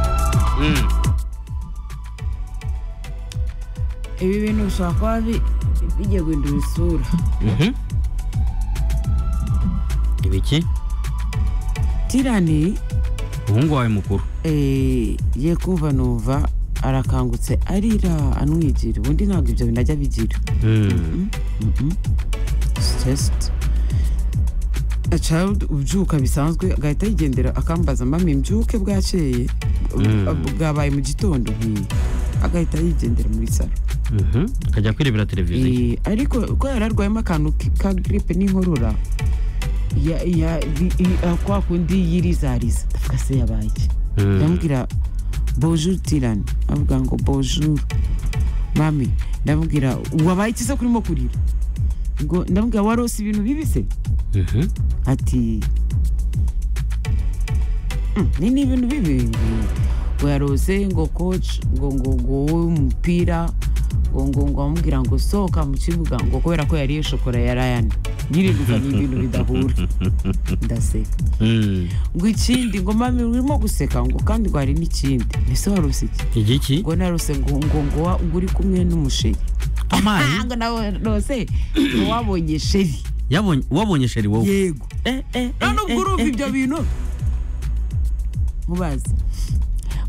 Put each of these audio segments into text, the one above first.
Um, ibi bintu bishobora kuba bi- bigiye guhindura isura mhm. ibiki tirani umuhungu wawe mukuru eh, ye kuva numva arakangutse arira anwigira ubundi ntabwo ibyo bintu ajya bigira Mm, stressed a child ubyuka bisanzwe agahita yigendera akambaza mami mbyuke bwakeye bwabaye mu gitondo nkiyi agahita yigendera muri salo mhm. akajya kwirebera televiziyo Eh, ariko ko yari arwayemo akantu ki- ka giripe n'inkorora ya- ya- bi- i- ah, kwa kundi yirizariza ndavuga se yabaye iki? Mm. ndamubwira bonjour tirani avuga ngo bonjour mami ndamubwira wabaye iki se kurimo kurira ngo ndamubwira warose ibintu bibi se Mhm. ati "Mm, ni ni ibintu bibi ngo yarose ngo coach ngo ngo ngo wowe umupira ngo ngo ngo amubwira ngo sohoka mu kibuga ngo kubera ko yariye shokora ya Ryan yirirukanye ibintu bidahura ndaseka Mm. ngo ikindi ngo mami urimo guseka ngo kandi ngo hari n'ikindi ese warose iki igiki ngo narose ngo ngo ngo wa- ngo uri kumwe n'umusheri amazi ngo narose ngo wabonye sheri yabonye wabonye sheri wowe yego Eh, eh, eh, nta nubwo eh, urumva eh, ibyo eh. bintu mubazi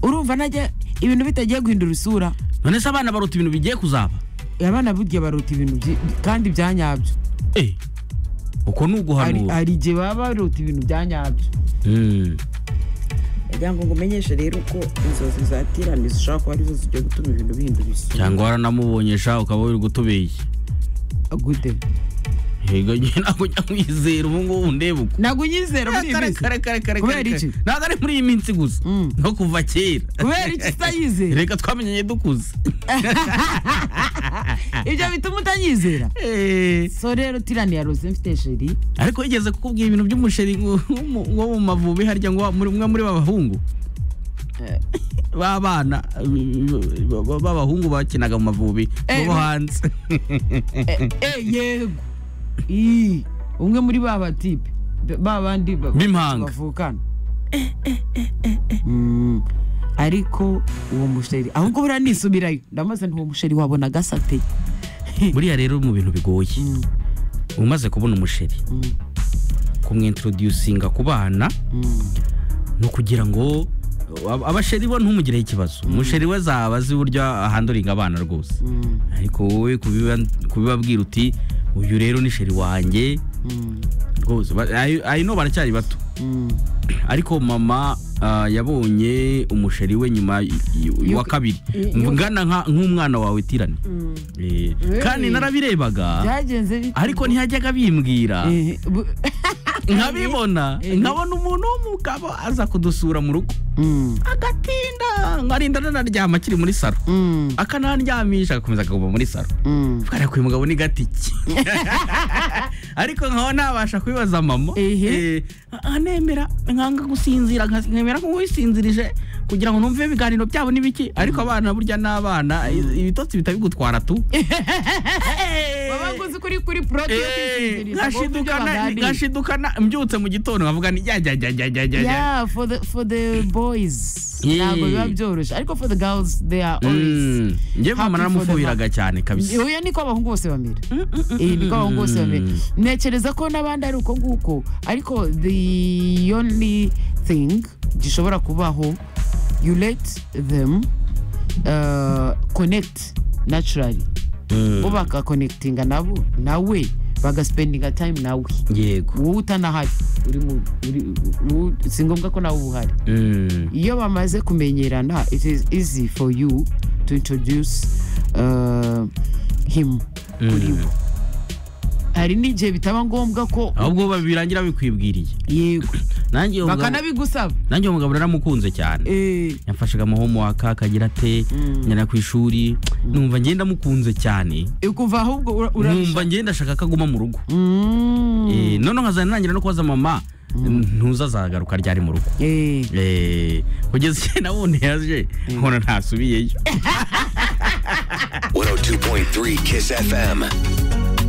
urumva najya ibintu bitagiye guhindura isura none se abana baruta ibintu bigiye kuzaba abana burya baruta ibintu byi- kandi bya nyabyo Eh, uko ni Hari- uguhanura hari igihe baba baruta ibintu bya nyabyo Mm. kugira ngo ngumenyeshe rero uko inzozi zatiranye zishobora kuba arizo zijya gutuma ibintu bihindura isura cyangwa waranamubonyesha ukaba wiri gutubeye gute yego njye ntabwo njya mwizera ubu ngubu ndeba uko ntabwo unyizera muri iyi minsi Kare, kare, kare, kare, Kubera kare. iki? ntabwo ari muri iyi minsi gusa Mm. no kuva kera kubera iki utanyizera reka twamenyanye dukuze ibyo bituma utanyizera so rero tirani yarose mfite sheri ariko yigeze kukubwira ibintu by'umusheri ngo- wo mu mavubi harya ngo wa- muri- umwe muri babahungu Eh. b'abana b- b- b'abahungu bakinaga mu mavubi Eh, bo hanze Eh, yego Ii, umwe muri ba batipe ba- ba bandi ba- B'impanga. bavukana Mm, ariko uwo musheri ahubwo buriya nisubirayo ndamaze nti uwo musheri wabona agasate buriya rero mu bintu bigoye umaze kubona umusheri kumwintroducinga ku bana ni ukugira ngo ab- abasheri bo ntumugireho ikibazo umusheri we azaba azi uburyo ahanduringa abana rwose ariko wowe kubiba- kubibabwira uti uyu rero ni sheri wanjye rwose ba- ayo- ayo no baracyari bato ariko mama ah, yabonye umusheri we nyuma y- y- wa Yuko- kabiri y- yuko- ngana nka- nk'umwana wawe tirani Eh, kandi Eh. narabirebaga byagenze bite? ariko ntiyajyaga bimbwira Eh, bu- nkabibona Eh. nkabona umuntu w'umugabo aza kudusura mu rugo Mm, agatinda nkarinda nanaryama akiri muri saro mm, akanandyamisha agakomeza akaguma muri saro mm. bwana kuyu mugabo ni gatiki ariko nkaba nabasha kubibaza mama Ehe. eh, anemera nkanga gusinzira nka- nkemera nk'uwisinzirije kugira ngo numve ibiganiro byabo n'ibiki ariko abana burya n'abana i- ibitotsi bitabigutwara tu Baba baguzi kuri kuri product Eh, isinziriza, ngo wumve ibyo nkashidukana baganira. nkashidukana mbyutse mu gitondo nkavuga ni jyajyajyajyajya yeah for the for the boys Yeah. ntabwo biba byoroshye ariko for the girls they are always njye mama happy for the naramufuhiraga mom. cyane kabisa oya niko abahungu bose bamera Eh, niko abahungu bose bamera ntekereza ko n'abandi ari uko nguko ariko the only thing gishobora kubaho you let them uh, connect naturally Mm. bo bakakonekitinga nabo nawe bagasipendinga time nawe yego wowe utanahari uri mu uri- wowe- si ngombwa ko nawe uba uhari Mm. iyo bamaze kumenyerana it is easy for you to introduce uh, him kuri bo hari n'igihe bitaba ngombwa ko ahubwo babirangira bikwibwiriye yego nanjye uwo mugabo- bakanabigusaba nanjye uwo mugabo naramukunze cyane Eh, yamfashaga amahomework akagira ate njyana ku ishuri numva ngenda mukunze cyane kuva ahubwo ura- ura- numva ngenda ashaka ko aguma mu rugo Mm. Eh, noneho nkazajya nangira no kubaza mama ntuza azagaruka ryari mu rugo Eh, Eh, kugeza igihe nabonye yaje nkabona ntasubiyeyo 102.3 Kiss FM.